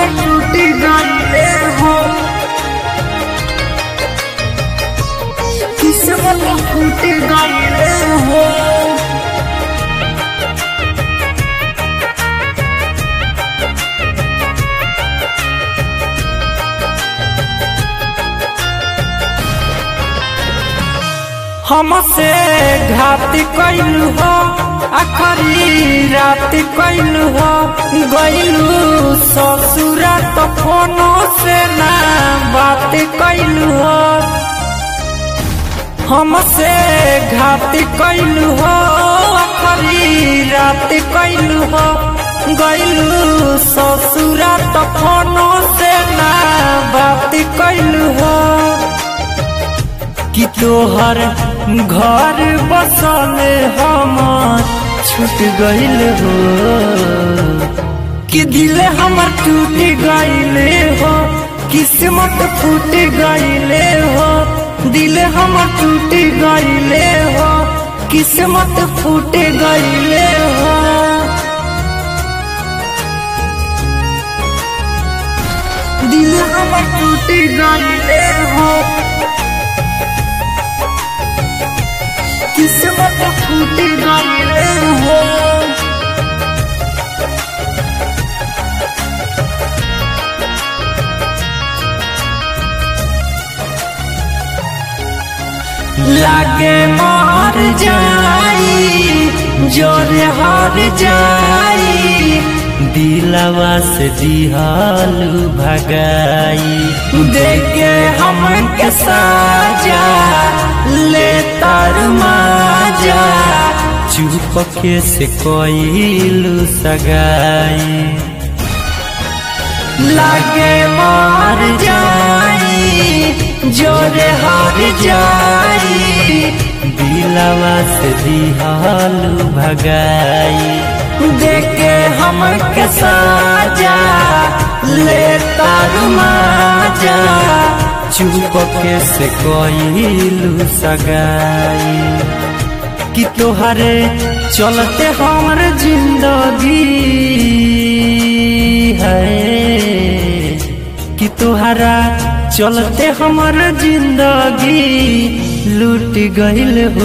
हमर टूट गईले हो किस्मत फूट गईले हो हमसे घात कैलू हो आखरी रात कैलू हो गैलू ससुरा तो फोनो से ना बात कैलू हो हमसे घात कैलू हो आखरी रात कैलू हो गैलू ससुरा तो फोनो से ना बात कैलू हो कि तोहर घर बसल हमर छूट गईल हो कि दिल हमर टूट गईले हो किस्मत फूट गईले हो दिल हमर टूट गईले हो किस्मत फूट गईले हो दिल हमर टूट गईले हो किस्मत फूट गईले हो लागे मार जाई जोरे हार जाई दिलवा से दिहालू भगाई देखे हम के साजा ले तार माजा चुपके से कोईलू सगाई लागे मार जाई जोरे हार जाई दिलवा से दिहालू भगाई देखे हम के साजा ले तारू माजा चुपके से कोईलू सगाई कि तोहरे चलते हमर जिंदगी है कि तोहरा चलते हमर जिंदगी लूट गईल हो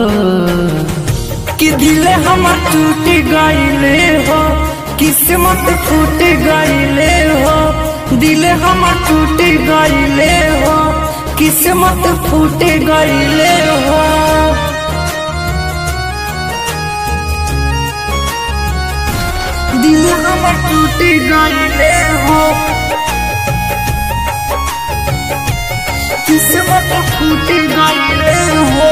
कि दिल हमर टूट गईले हो किस्मत फूट गईले हो दिल हमर टूट गईले हो किस्मत फूट गईले हो दिल हमर टूट गईले हो किस्मत फूट गईले हो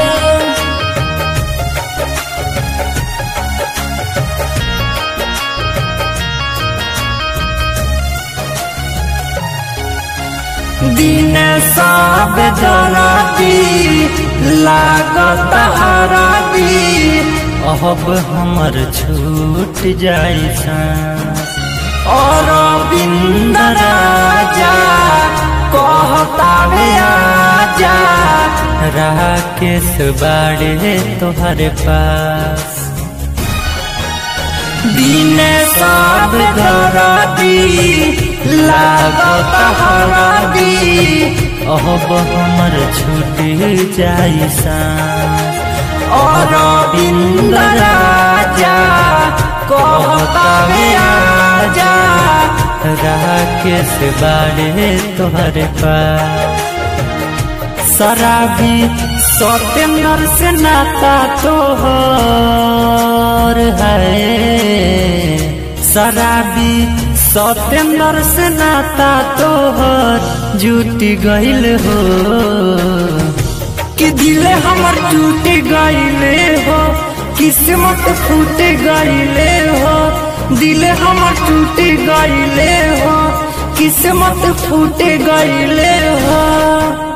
दिन सब दराती लागत हराती अब हमर छूट जाई सांस और बिंद राजा कहता आजा राकेश बाड़े तोहरे पास दिन सब धराती लागत हरादी अब हमर छूट जाई सांस और बिंद राजा कहता आजा राकेश बाड़े तोहरे पास शराबी सत्येंद्र से नाता तोहर है शराबी सत्येंद्र से नाता तोहर जुट गईल हो कि दिल हमर टूट गईले हो किस्मत फूट गईले हो दिल हमर टूट गईले हो किस्मत फूट गईले हो